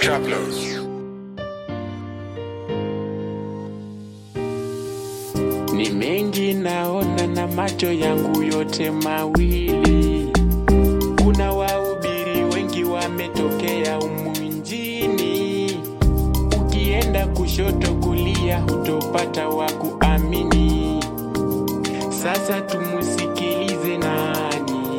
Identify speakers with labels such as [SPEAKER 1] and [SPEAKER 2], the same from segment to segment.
[SPEAKER 1] Travelers.
[SPEAKER 2] Ni mengi naona na macho yangu yote mawili. Kuna wahubiri wengi wametokea humu nchini. Ukienda kushoto kulia, hutopata wa kuamini. Sasa tumusikilize nani?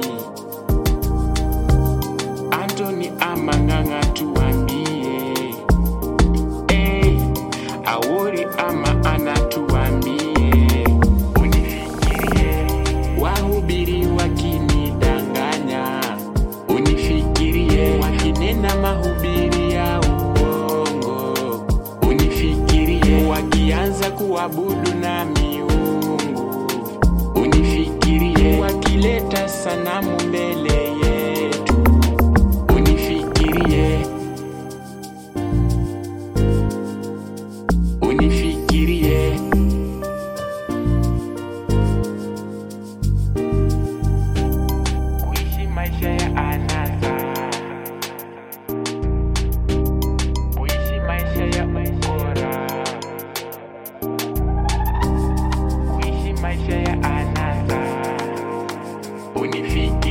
[SPEAKER 2] Anthony Amang'ang'a tuambie, eh, Awori ama anatuambie, unifikirie, wahubiri wakinidanganya, unifikirie, wakinena mahubiri ya uongo, unifikirie, wakianza kuabudu na miungu, unifikirie, wakileta sanamu mbele yetu, unifikirie, unifikirie. Kuishi maisha ya anasa, kuishi maisha ya ukora, kuishi maisha ya anasa, unifikirie.